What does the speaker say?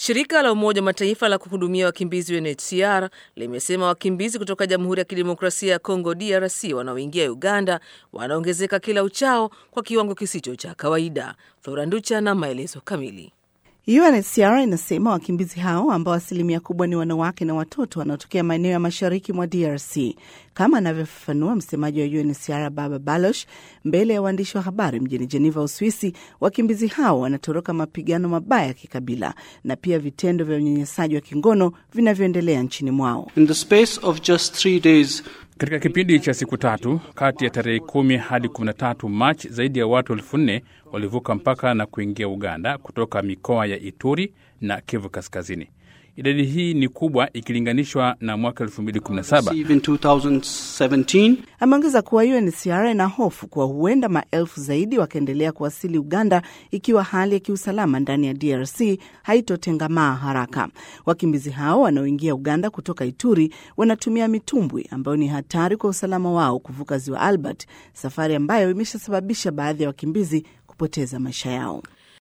Shirika la Umoja wa Mataifa la kuhudumia wakimbizi UNHCR limesema wakimbizi kutoka Jamhuri ya Kidemokrasia ya Kongo DRC wanaoingia Uganda wanaongezeka kila uchao kwa kiwango kisicho cha kawaida. Flora Nducha na maelezo kamili. UNHCR inasema wakimbizi hao ambao asilimia kubwa ni wanawake na watoto wanaotokea maeneo ya mashariki mwa DRC, kama anavyofafanua msemaji wa UNHCR Baba Baloch mbele ya waandishi wa habari mjini Geneva, Uswisi. Wakimbizi hao wanatoroka mapigano mabaya ya kikabila na pia vitendo vya unyanyasaji wa kingono vinavyoendelea nchini mwao. In the space of just three days, katika kipindi cha siku tatu kati ya tarehe kumi hadi 13 Machi, zaidi ya watu elfu nne walivuka mpaka na kuingia Uganda kutoka mikoa ya Ituri na Kivu Kaskazini. Idadi hii ni kubwa ikilinganishwa na mwaka 2017. Ameongeza kuwa UNHCR ina hofu kuwa huenda maelfu zaidi wakaendelea kuwasili Uganda ikiwa hali ya kiusalama ndani ya DRC haitotengamaa haraka. Wakimbizi hao wanaoingia Uganda kutoka Ituri wanatumia mitumbwi ambayo ni hatari kwa usalama wao kuvuka ziwa Albert, safari ambayo imeshasababisha baadhi ya wakimbizi kupoteza maisha yao.